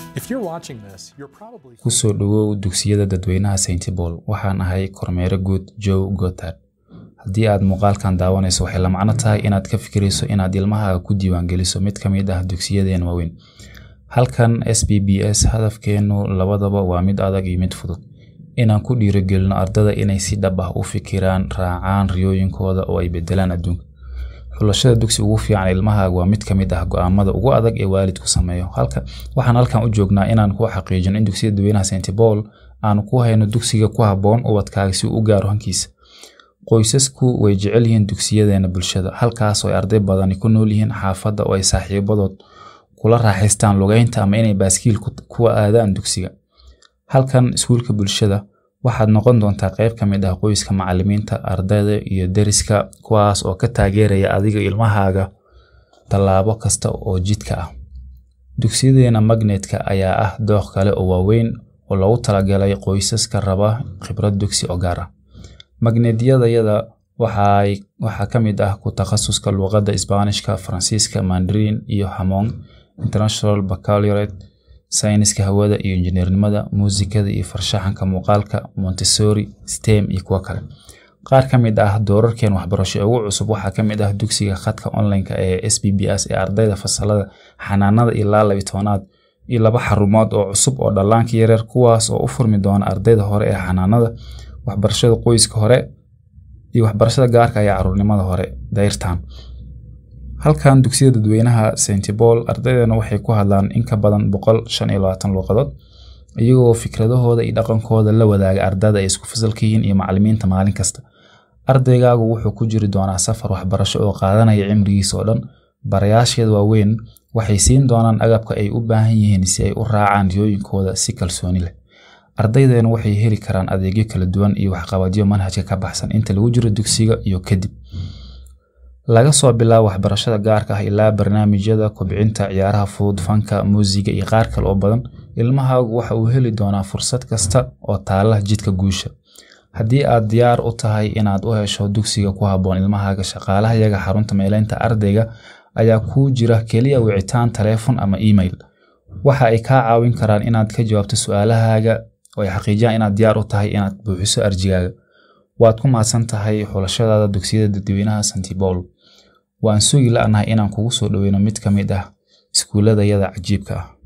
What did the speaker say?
If you're watching this, you're probably ku soo dhowow dugsiyada dadweynaha St. Paul waxaan ahay kormeere guud Joe Gothard haddii aad muuqaalkan daawanayso waxay la macno tahay inaad ka fikirayso inaad ilmahaaga ku diiwaangeliso mid ka mid ah dugsiyadeen waaweyn halkan SPBS hadafkeenu labadaba waa mid adag iyo mid fudud inaan ku dhiirigelino ardada inay si dhab ah u fikiraan raacaan riyooyinkooda oo ay bedelaan adduunka xulashada dugsi ugu fiican ilmahaaga waa mid ka mid ah go'aamada ugu adag ee waalidku sameeyo halka waxaan halkan u joognaa inaan ku xaqiijino in dugsiyada dadweynaha St. Paul aanu ku hayno dugsiga ku habboon ubadkaaga si uu u gaaro hankiisa qoysasku way jecel yihiin dugsiyadeena bulshada halkaas oo ay arday badani ku nool yihiin xaafadda oo ay saaxiibadood kula raaxaystaan lugeynta ama inay baaskiil ku- kuwa aadaan dugsiga halkan iskuulka bulshada waxaad noqon doontaa qayb ka mid ah qoyska macallimiinta ardayda iyo deriska kuwaas oo ka taageeraya adiga ilmahaaga tallaabo kasta oo jidka ah dugsiyadeena magnetka ayaa ah dooq kale oo waaweyn oo loogu talagalay qoysaska raba khibrad dugsi oo gaar ah magnetyadayada waxay waxaa ka mid ah ku takhasuska luqadda isbaanishka faransiiska mandarin iyo hamong international baccalaureate sayniska hawada iyo injineernimada muusikada iyo farshaxanka muuqaalka montessori stem iyo kuwo kale qaar ka mid ah doorarkeen waxbarasho ee ugu cusub waxaa ka mid ah dugsiga khadka online-ka ee sbbs ee ardayda fasalada xanaanada ilaa labi tobanaad iyo laba xarumood oo cusub oo dhallaanka yaryar kuwaas oo u furmi doona ardayda hore ee xanaanada waxbarashada qoyska hore iyo waxbarashada gaarka iyo caruurnimada hore dayrtan halkan dugsiyada dadweynaha St. Paul ardaydeena waxay ku hadlaan in ka badan boqol shan iyo labaatan luuqadood iyagoo fikradahooda iyo dhaqankooda la wadaaga ardada ay isku fasalka yihiin iyo macallimiinta maalin kasta ardaygaagu wuxuu ku jiri doonaa safar waxbarasho oo qaadanaya cimrigiisa oo dhan barayaasheeda waaweyn waxay siin doonaan agabka ay u baahan yihiin si ay u raacaan riyooyinkooda si kalsooni leh ardaydeenu waxay heli karaan adeegyo kala duwan iyo waxqabadyo manhajka ka baxsan inta lagu jiro dugsiga iyo kadib laga soo bilaabo waxbarashada gaarka ah ilaa barnaamijyada kobcinta ciyaaraha fudud fanka muusiga iyo qaar kale oo badan ilmahaagu waxa uu heli doonaa fursad kasta oo taala jidka guusha haddii aad diyaar u tahay inaad u hesho dugsiga ku habboon ilmahaaga shaqaalahayaga xarunta meeleynta ardayga ayaa kuu jira keliya wicitaan taleefon ama email waxa ay kaa caawin karaan inaad ka jawaabto su-aalahaaga oo ay xaqiijiyaan inaad diyaar u tahay inaad buuxiso arjigaaga waad ku mahadsan tahay xulashadaada dugsiyada dadweynaha St. Paul waan sugi la'nahay inaan kugu soo dhoweyno mid ka mid ah iskuuladayada cajiibka ah